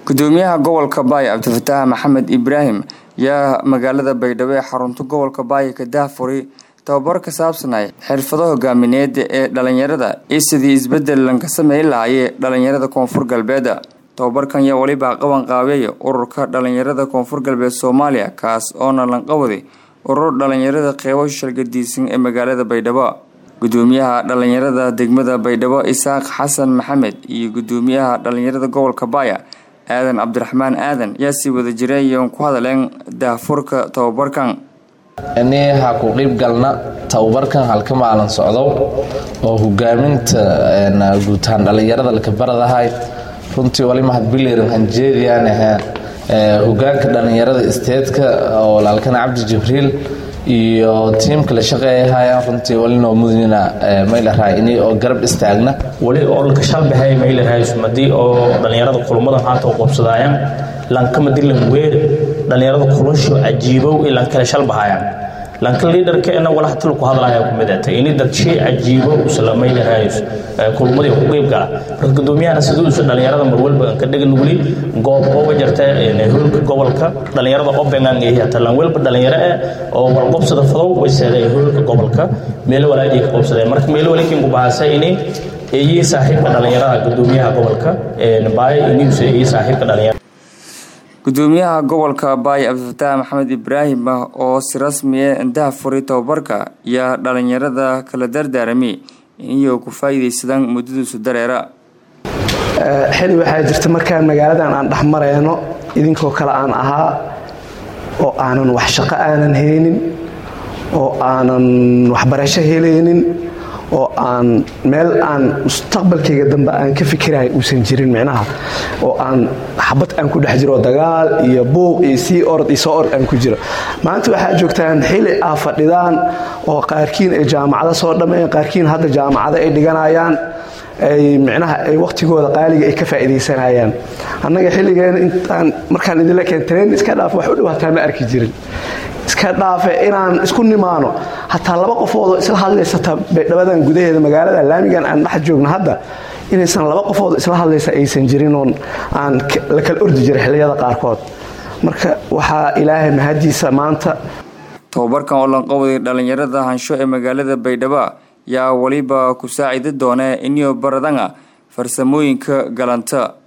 gudoomiyaha gobolka baay cabdifataax maxamed ibraahim yaa magaalada baydhabo ee xarunta gobolka baay ka daahfuray tababar ka saabsanay xirfado hogaamineed ee dhalinyarada iyo sidii isbedel lanka sameyn lahaayee dhalinyarada koonfur galbeed tababarkan yaa weliba qaban qaabeeya ururka dhalinyarada koonfur galbeed soomaaliya kaas oona lanqawaday urur dhalinyarada qeybo shalgadiisan ee magaalada baydhabo gudoomiyaha dhalinyarada degmada baydhabo isaaq xasan maxamed iyo gudoomiyaha dhalinyarada gobolka baaya aadan cabdiraxmaan aadan yaa sii wada jireeyoon ku hadaleen daahfurka tababarkan ani ha ku qiib galna tababarkan halka maalin socdow oo hogaaminta guutaan dhallinyarada lakabaradahay runtii wali mahadbiliran hanjeediyaan ahaa hogaanka dhallinyarada isteedka oo laalkana cabdi jibriil iyo tiimka la shaqeeyahayaan runtii walinoo mudnina maylaraa ini oo garab istaagna weli oo laka shalbahay maylaraa sumadii oo dhallinyarada kulumada haanta u qabsadayaan lankama dilan weer dhallinyarada kulasho cajiibow i lankale shalbahayaan lanka liidarkeena walaha tilku hadlaya kumidata ini dadshay cajiibo isla maylarayus kulmadii ku qeyb gala marka gudoomiyahana siduu isu dhallinyarada marwalba ka dhegan weli goob oo wajarta hoolka gobolka dhallinyarada oo bengaan hata lan welba dhallinyaro eh oo walqobsada fadow wayseeda hoolka gobolka meelo walaadii ka qobsadeen marka meelo walikin ku bahasa ini eeyii saaxiibka dhallinyarada gudoomiyaha gobolka baay iniuse eeyii saaxiibka dhallinyarada gudoomiyaha gobolka baay cabdifataax maxamed ibraahim oo si rasmiya indaha furay tababarka yaa dhalinyarada kala dardaaramay iniyou ku faa'iidaysadaan muddadiisu dareera xili waxaa jirta markaan magaaladan aan dhex mareyno idinkoo kale aan ahaa oo aanan wax shaqo aanan haynin oo aanan waxbarasho helaynin oo aan meel aan mustaqbalkayga dambe aan ka fikirahay uusan jirin micnaha oo aan xabad aan ku dhex jiro dagaal iyo buuq iyo sii orod iyo soo orod aan ku jiro maanta waxaa joogtaan xili aa fadhidaan oo qaarkiin ay jaamacado soo dhammeeyeen qaarkiin hadda jaamacado ay dhiganayaan ay micnaha ay wakhtigooda qaaliga ay ka faa'iidaysanayaan annaga xilligeena intaan markaan idinla keentareen iska dhaaf wax u dhow hataa ma arki jirin iska dhaafe inaan isku nimaano hataa laba qofoodoo isla hadlaysata baydhabadan gudaheeda magaalada laamigan aan dhex joogno hadda inaysan laba qofoodoo isla hadlaysa aysan jirinoon aan la kala ordi jiray xilliyada qaarkood marka waxaa ilaahay mahadiisa maanta tababarkan oo lanqawaday dhalinyarada hansho ee magaalada baydhabo yaa weliba ku saacidi doona iniyo baradanga farsamooyinka galanta